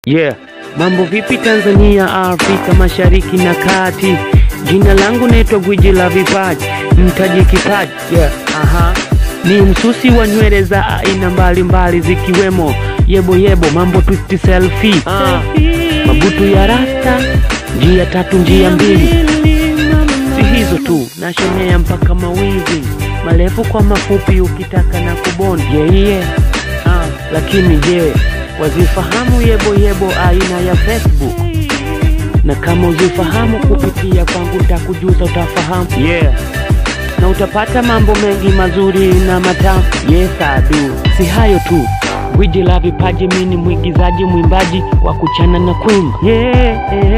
Yeah, mambo vipi Tanzania, Afrika Mashariki na Kati? Jina langu naitwa Gwiji la Vipaji, mtaji kipaji. Yeah, aha. Ni msusi wa nywele za aina mbalimbali zikiwemo yebo yebo, mambo twist selfie, ah. mabutu ya rasta, njia tatu, njia mbili. Si hizo tu, nashonea mpaka mawizi marefu kwa mafupi, ukitaka na kubondi. Yeah, yeah. Ah, lakini je, wazifahamu yebo yebo aina ya Facebook? Na kama uzifahamu kupitia kwangu nitakujuza, utafahamu yeah. Na utapata mambo mengi mazuri na matamu. Yes, I do. Si hayo tu, gwiji la vipaji, mimi ni mwigizaji, mwimbaji wa kuchana na kuimba yeah.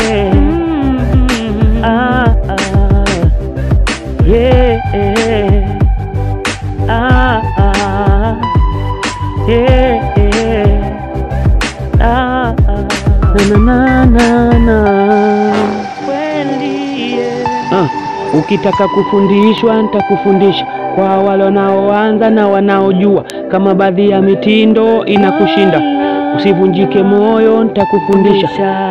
Ah, ah. Yeah. Ah, ah. Yeah. Ah, ah. Na, na, na, na. Ah, ukitaka kufundishwa nitakufundisha kwa wale wanaoanza na wanaojua, kama baadhi ya mitindo inakushinda, usivunjike moyo, nitakufundisha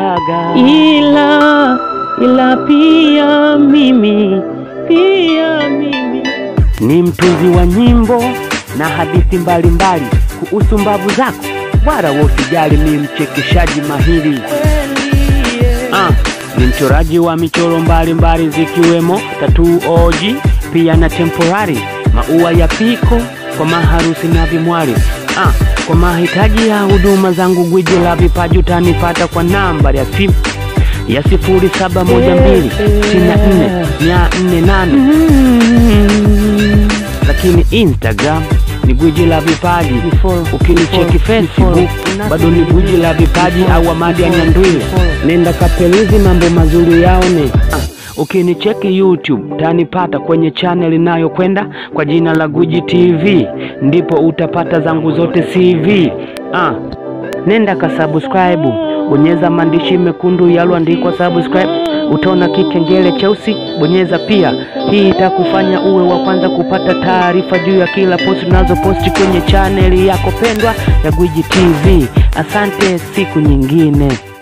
ila ila pia mimi pia mimi ni mtunzi wa nyimbo na hadithi mbalimbali kuhusu mbavu zako, wala usijali, mi mchekeshaji mahiri ah, ni mchoraji wa michoro mbalimbali zikiwemo tatuu oji, pia na temporary, maua ya piko kwa maharusi na vimwari ah, kwa mahitaji ya huduma zangu gwiji la vipaji utanipata kwa namba ya simu ya sifuri saba moja mbili sitini na nne mia nne nane lakini Instagram ni gwiji la vipaji. Ukinicheki Facebook bado ni gwiji la vipaji au Amadi ya Nyandwile, nenda kapelizi mambo mazuri yaone. Ah, Ukinicheki YouTube tanipata kwenye channel inayokwenda kwa jina la Gwiji TV, ndipo utapata zangu zote CV. Ah, nenda kasubscribe, bonyeza maandishi mekundu yaloandikwa subscribe, utaona kikengele cheusi, bonyeza pia. Hii itakufanya uwe wa kwanza kupata taarifa juu ya kila posti tunazoposti kwenye chaneli yako pendwa ya Gwiji TV. Asante, siku nyingine.